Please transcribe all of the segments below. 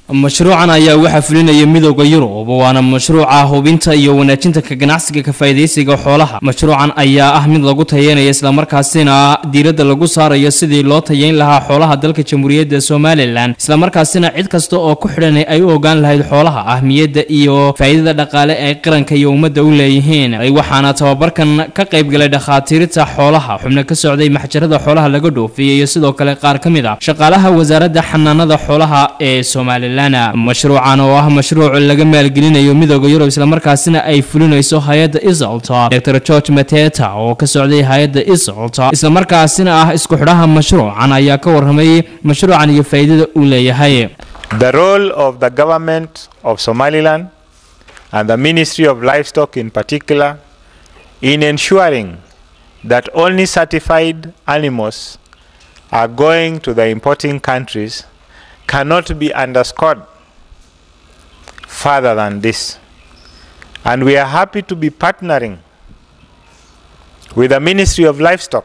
mashruucan ayaa waxaa fulinaya midooda yurub waana mashruuca hubinta iyo wanaajinta ka ganacsiga ka faa'iidaysiga xoolaha mashruucan ayaa ah mid lagu tayeynaya islamarkaasina diiradda lagu saarayo sidii loo tayeyn lahaa xoolaha dalka jamhuuriyadda somalilan islamarkaasina cid kasta oo ku xidhan ay u ogaan lahayd xoolaha ahmiyadda iyo faa'iidada dhaqaale ay qaranka iyo ummadda u leeyihiin waxaana tababarkan ka qaybgalay dhakhaatiirta xoolaha xubno ka socday maxjarada xoolaha laga dhoofiyay iyo sidoo kale qaar ka mid ah shaqaalaha wasaaradda xanaanada xoolaha ee somalilan mashruucan oo ah mashruuc laga maalgelinayo midooda yurub islamarkaasina ay fulinayso hay-adda isolta dor george mateta oo ka socday hay-adda isolta islamarkaasina ah isku xidhaha mashruucan ayaa ka warramay mashruucan iyo faa'iidada uu leeyahay The role of the government of Somaliland and the Ministry of Livestock in particular in ensuring that only certified animals are going to the importing countries cannot be underscored further than this. And we are happy to be partnering with the Ministry of Livestock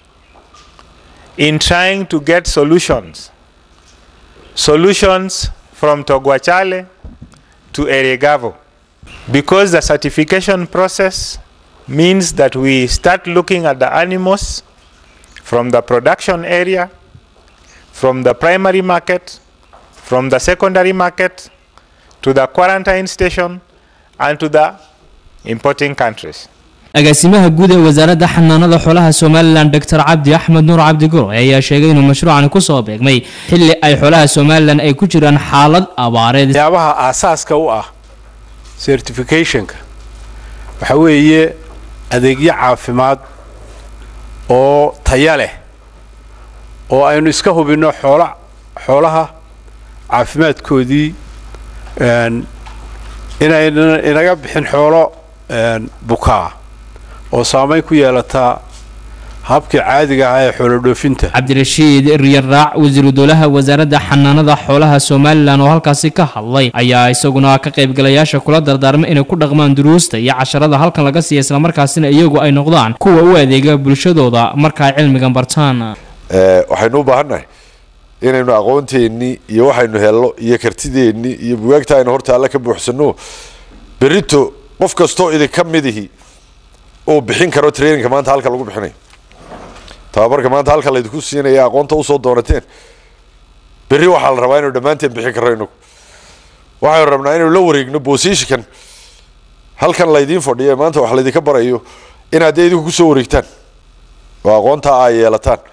in trying to get solutions. Solutions from Togwachale to Eregavo. Because the certification process means that we start looking at the animals from the production area, from the primary market, from the secondary market to the quarantine station and to the importing countries. agaasimaha guud ee wasaaradda xanaanada xoolaha somalilan doctor cabdi axmed nuur cabdi guro ayaa sheegay inuu mashruucani kusoo beegmay xilli ay xoolaha somalilan ay ku jiraan xaalad abaareed waxyaabaha aasaaska u ah certificationka waxa weeye adeegyo caafimaad oo taya leh oo aynu iska hubinno xoola xoolaha caafimaadkoodii inayna inaga bixin xoolo bukaa oo saamayn ku yeelataa habkii caadiga ahaa ee xoolo dhoofinta cabdirashiid riyaraac wasiiru dowlaha wasaaradda xanaanada xoolaha somalilan oo halkaasi ka hadlay ayaa isaguna ka qaybgalayaasha kula dardaarmay inay ku dhaqmaan duruusta iyo casharada halkan laga siiya islamarkaasina iyagu ay noqdaan kuwa u adeega bulshadooda marka ay cilmigan bartaan waxaynu u baahannahay inaynu aqoonteennii iyo waxaynu helno iyo kartideennii iyo bugaagta aynu horta alle ka buuxsanno berito qof kastoo idinka midihi uu bixin karo traininka maanta halka lagu bixinayo tababarka maanta halka laydinku siinaya aqoonta usoo doonateen berri waxaa la rabaa inaynu dhammaanteen bixin karro inagu waxaynu rabnaa inaynu la wareegno bosishikan halkan laydiin fadhiyo maanta wax laydinka barayo inaad dee idinku kusoo wareegtaan oo aqoonta ay yeelataan